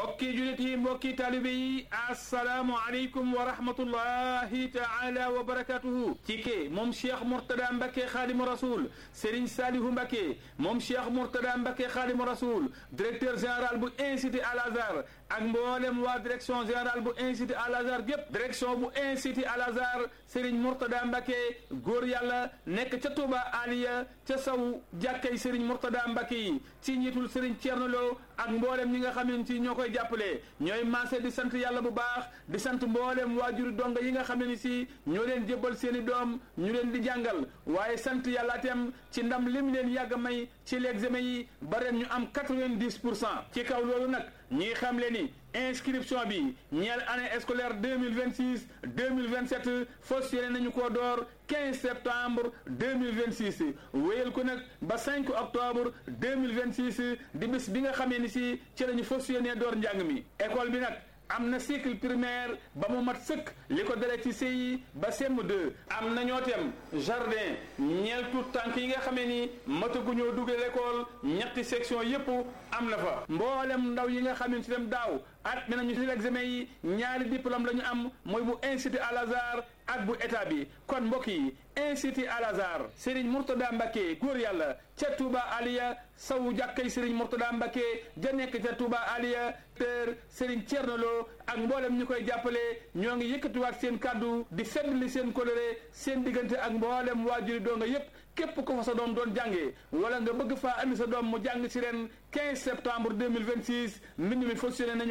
mbokki julit yi mbokki taalibe yi assalaamu aleykum wa rahmatullahi taala wa barakatuhu ci ke moom cheikh mourtada mbake xaadimu rasul sëriñ saalihu mbake moom cheikh mourtada mbake xaadimu rasul directeur général bu institut al azhar ak mboolem waa direction générale bu institut al azhar gépp direction bu institut al azhar sëriñ mourtada mbake góor yàlla nekk ca Touba aliya ca saw jàkkay sëriñ mourtada mbake yi ci njiitul sëriñ Thierno Lo ak mboolem ñi nga xamante ni ñoo koy jàppale ñooy maase di sant yàlla bu baax di sant mboolem waajuri donga yi nga xam ne ni si ñoo leen jébbal seen i doom ñu leen di jàngal waaye sant yàlla itam ci ndam lim leen yàgg may ci l'examen yi ba ren ñu am quatre-vingt-dix pour cent ci kaw loolu nag ñi xam le ni inscription bi ñeel année scolaire deux mille vingt six deux mille vingt sept fas yéene nañu koo door quinze septembre deux mille vingt six wéyal ko nag ba cinq octobre deux mille vingt six di bis bi nga xamee ni si ci lañu fas yéene door njàng mi école bi nag. am na cycle primaire ba mu mat sëkk li ko dalee ci CI ba CM2 am na ñoo tem jardin ñeel tout tànk yi nga xamee ni mataguñoo duggee l'école ñetti section yépp am na fa mboolem ndaw yi nga xam ne si dem daaw at mi nañu si l'examen yi ñaari diplôme la ñu am mooy bu institut Al Azhar ak bu état bi kon mbokk yi institut Al Azhar Serigne Mourtada Mbacké góor yàlla ca Touba Aliya sawu jàkkay Serigne Mourtada Mbacké ja nekk ca Touba Aliya ter Serigne Thierno Lo ak mboolem ñu koy jàppale ñoo ngi yëkkatiwaat seen kàddu di feddli seen coloré seen diggante ak mboolem waajuri doo nga yépp képp ko fa sa doom doon jàngee wala nga bëgg faa andi sa doom mu jàng ci ren 15 septembre 2026 mbind mi fas yéene nañu